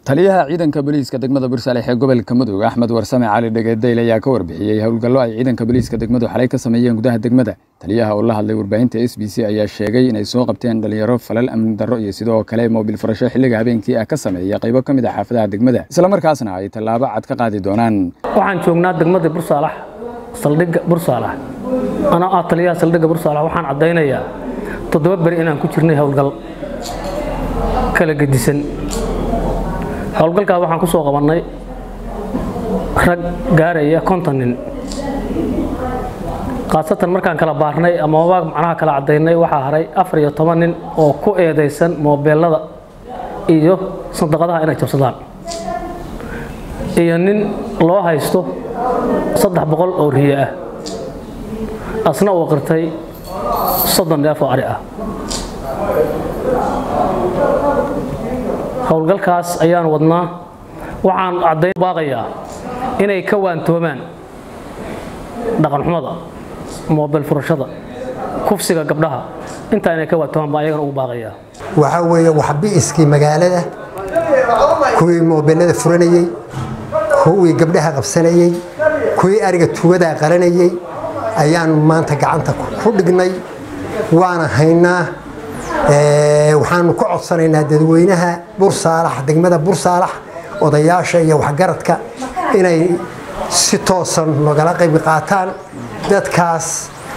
taliyaha ciidanka booliiska degmada bursalex ee gobolka mudug axmed warsame cali dhegeedayl ayaa ka warbixiyey howlgallo ay ciidanka booliiska degmadu xalay ka sameeyeen gudaha degmada taliyaha oo la hadlay warbaahinta s b c ayaa sheegay inay soo qabteen dhalinyaro falal amni darro iyo sidoo kale moobil furasho xilliga habeenkii ah ka sameeya qaybo ka mid a xaafadaha degmada islamarkaasna ay tallaabo cad ka qaadi doonaan waxaan joognaa degmada bursaalax saldhigga bursaalax anoo ah taliyaha saldhigga bursaalax waxaan caddaynayaa toddoba beri inaan ku jirnay howlgal kala gedisan howlgalkaas waxaan ku soo qabannay rag gaaraya konton nin khaasatan markaan kala baarnay ama wabaag macnaha kala caddaynay waxaa haray afar iyo toban nin oo ku eedaysan moobeelada iyo sandaqadaha inay jabsadaan iyo nin loo haysto saddex boqol oo riye ah asna uu qirtay soddon neef oo ari ah howlgalkaas ayaan wadnaa waxaan caddayn baaqayaa inay ka waantoomaan dhaqanxumada moobel furashada kufsiga gabdhaha intaa inay ka waantoomaan baa ayagana ugu baaqayaa waxaa weeye waxbi'iskii magaalada kuwii moobelada furanayey kuwii gabdhaha qabsanayey kuwii ariga tugadaa qalanayey ayaan maanta gacanta ku dhignay waana haynaa waxaanu ka codsanaynaa dadweynaha bursaalax degmada bursaalax odayaasha iyo waxgaradka inay si toosan nogala qayb qaataan dadkaas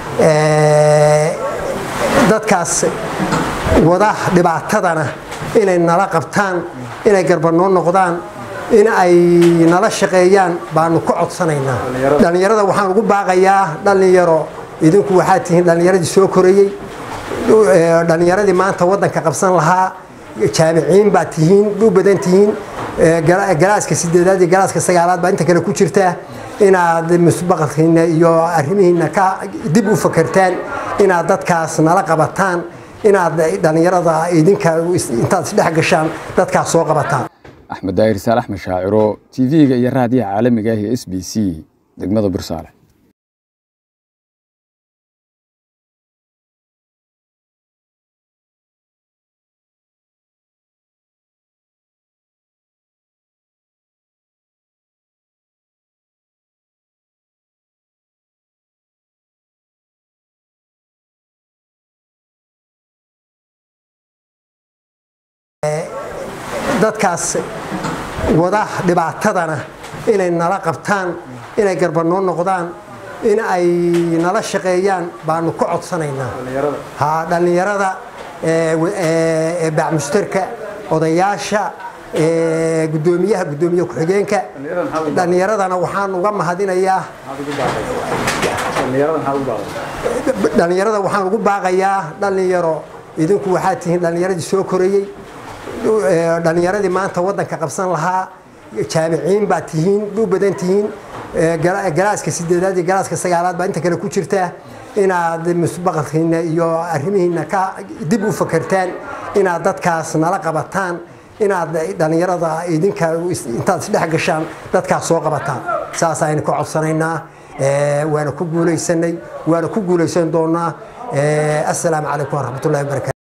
dadkaas wada dhibaatadana inay nala qabtaan inay garbanoo noqdaan in ay nala shaqeeyaan baanu ka codsanaynaa dhallinyarada waxaan ugu baaqayaa dhallinyaro idinku waxaad tihiin dhallinyaradii soo korayey dhallinyaradii maanta wadanka qabsan lahaa jaamiciin baad tihiin u badan tihiin galaaska sideedaad iyo galaaska sagaalaad baa inta kale ku jirta inaad musbaqalkiina iyo arrimihiina ka dib u fakertaan inaad dadkaas nala qabataan inaad dhallinyarada idinka intaad isdhex gashaan dadkaas soo qabataan axmed daahir saalax mashaaciro tv-ga iyo raadiyaha caalamiga ah ee s b c degmada bursaale dadkaas wada dhibaatadana inay nala qabtaan inay garbanoo noqdaan in ay nala shaqeeyaan baanu ka codsanaynaa dhallinyarada bacmushtarka odayaasha gudoomiyaha gudoomiye ku-xigeenka dhallinyaradana waxaan uga mahadinayaa dhallinyarada waxaan ugu baaqayaa dhallinyaro idinku waxaad tihiin dhallinyaradii soo korayey dhallinyaradii maanta wadanka qabsan lahaa jaamiciin baad tihiin u badan tihiin galaaska sideedaad iyo galaaska sagaalaad baa inta kale ku jirta inaad musbaqalkiina iyo arrimihiina ka dib u fakertaan inaad dadkaas nala qabataan inaad dhallinyarada idinka intaad isdhex gashaan dadkaas soo qabataan saas aynu ka codsanaynaa waana ku guulaysanay waana ku guulaysan doonaa assalaamu calaykum waraxmatullahi wabarakatu